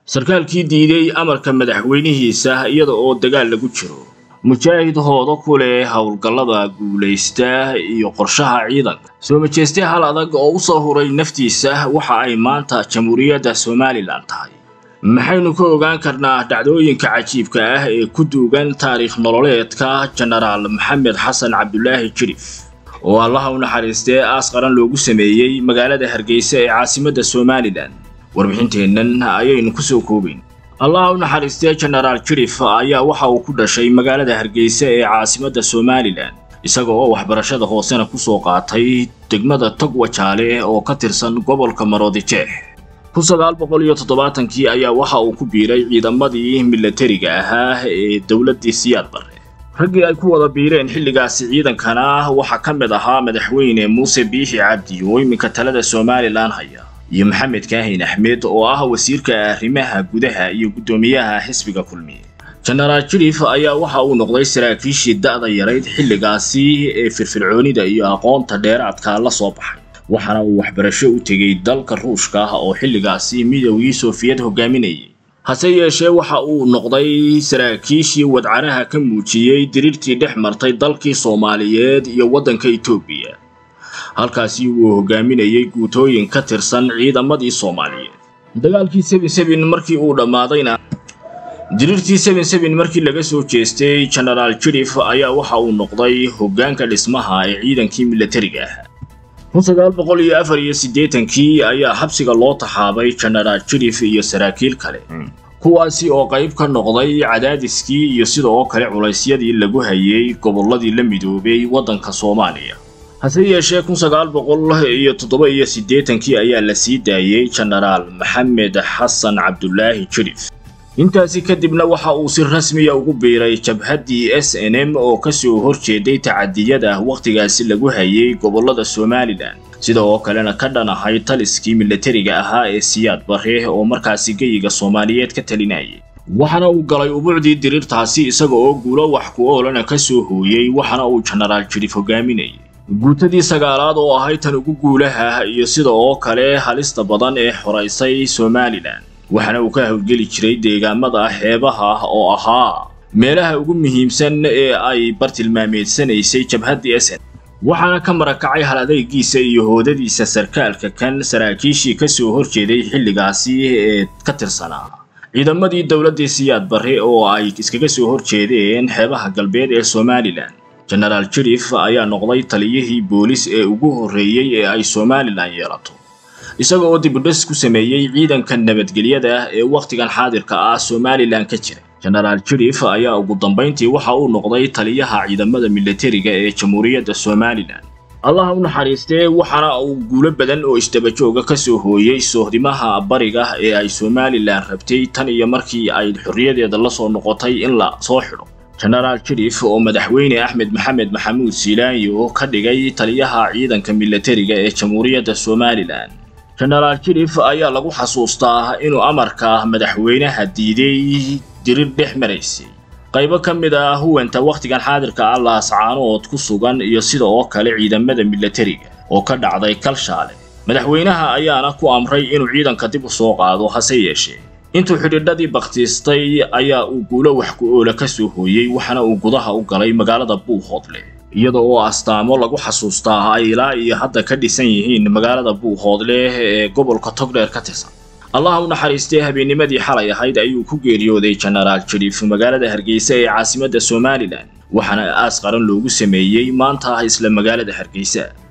sarkaalkii diiday amarka madaxweynihiisa iyada oo dagaal lagu jiro mujaahid hoodo ku leh howlgallada guulaysta iyo qorshaha ciidanka soo majeeste hal adag oo u soo huray naftiisa waxa ay maanta jamhuuriyadda somalilan tahay maxaynu ka ogaan karnaa dhacdooyinka cajiibka ah ee ku duugan taariikh nololeedka jenaraal maxamed xasan cabdulaahi jirif oo allaha u naxariistee aas qaran loogu sameeyey magaalada hargeysa ee caasimadda somalilan warbixinteennan ayaynu ku soo koobayn allaha u naxariistee jenaraal jirif ayaa waxa uu ku dhashay magaalada hargeysa ee caasimadda somalilan isaga oo waxbarashada hoosena ku soo qaatay degmada togwajaale oo ka tirsan gobolka maroodijeex kun sagaal boqol iyo toddobaatankii ayaa waxa uu ku biiray ciidamadii milatariga ahaa ee dowladdii siyaad barre raggii ay ku wada biireen xilligaasi ciidankana waxaa ka mid ahaa madaxweyne muuse biixi cabdi oo iminka talada somalilan haya iyo maxamed kaahin axmed oo ah wasiirka arrimaha gudaha iyo guddoomiyaha xisbiga kulmiye jenaraal jirif ayaa waxa uu noqday saraakiishii da'da yarayd xilligaasi ee firfircoonida iyo aqoonta dheeraadka la soo baxay waxaana uu waxbarasho u tegey dalka ruushka ah oo xilligaasi midowgii soofiyad hogaaminayay hase yeeshee waxa uu noqday saraakiishii wadcaraha ka muujiyey diriirtii dhex martay dalkii soomaaliyeed iyo waddanka etoobiya halkaasi uu hogaaminayey guutooyin ka tirsan ciidamadii soomaaliyeed dagaalkii seben seben markii uu dhammaadayna diriirtii seben seben markii laga soo jeestay jenaraal jirif ayaa waxa uu noqday hoggaanka dhismaha ee ciidankii milatariga ahaa kun sagaal boqol iyo afar iyo siddeetankii ayaa xabsiga loo taxaabay jenaraal jirif iyo saraakiil kale kuwaasi oo qayb ka noqday cadaadiskii iyo sida oo kale culaysyadii lagu hayay gobolladii la midoobay waddanka soomaaliya hase yeeshee kun sagaal boqol iyo toddoba iyo siddeetankii ayaa la sii daayey jenaraal maxamed xasan cabdulaahi jirif intaasi kadibna waxa uu si rasmiya ugu biiray jabhaddii s n m oo ka soo horjeeday tacadiyada wakhtigaasi lagu hayay gobollada somalilan sida oo kalena ka dhan ahay taliskii milatariga ahaa ee siyaad barre oo markaasi geyiga soomaaliyeed ka talinayay waxaana uu galay ubuucdii diriirtaasi isaga oo guulo wax ku oolana ka soo hooyey waxaana uu jenaraal jirif hogaaminayay guutadii sagaalaad oo ahay tan ugu guulaha iyo sida oo kale halista badan ee xoraysay somalilan waxaana uu ka howlgeli jiray deegaamada xeebaha oo ahaa meelaha ugu muhiimsan ee ay bartilmaameedsanaysay jabhaddii sn waxaana ka marakacay hal adaygiisa iyo hoodadiisa sarkaalka kan saraakiishii ka soo horjeeday xilligaasi ee ka tirsanaa ciidamadii dowladdii siyaad barre oo ay iskaga soo horjeedeen xeebaha galbeed ee somalilan jenaraal jirif ayaa noqday taliyihii boolis ee ugu horreeyey ee ay somalilan yeelato isaga oo dibudhis ku sameeyey ciidanka nabadgelyada ee wakhtigan xaadirka ah somalilan ka jira jenaraal jirif ayaa ugu dambayntii waxa uu noqday taliyaha ciidamada milatariga ee jamhuuriyadda somalilan allaha u naxariistee waxaana uu guulo badan oo isdabajooga ka soo hooyey sohdimaha bariga ee ay somalilan rabtay tan iyo markii ay xorriyadeeda la soo noqotay in la soo xidho jenaraal jirif oo madaxweyne axmed maxamed maxamuud siilaanyo ka dhigay taliyaha ciidanka milatariga ee jamhuuriyadda somalilan jenaraal jirif ayaa lagu xasuustaa inuu amarka madaxweynaha diiday dirir dhex maraysay qaybo ka mid ah huwanta wakhtigan xaadirka ah laascaanood ku sugan iyo sida oo kale ciidamada milatariga oo ka dhacday kalshaale madaxweynaha ayaana ku amray inuu ciidanka dib u soo qaado hase yeeshee intuu xidhiidhadii bakhtiistay ayaa uu guulo wax ku oola ka soo hooyey waxaana uu gudaha u galay magaalada buuhoodle iyada oo astaamo lagu xasuustaa ay ilaa iyo hadda ka dhisan yihiin magaalada buuhoodle ee gobolka togdheer ka tirsan allaha u naxariistee habeennimadii xalay ahayd ayuu ku geeriyooday jenaraal jirif magaalada hargeysa ee caasimadda somalilan waxaana aas qaran loogu sameeyey maanta isla magaalada hargeysa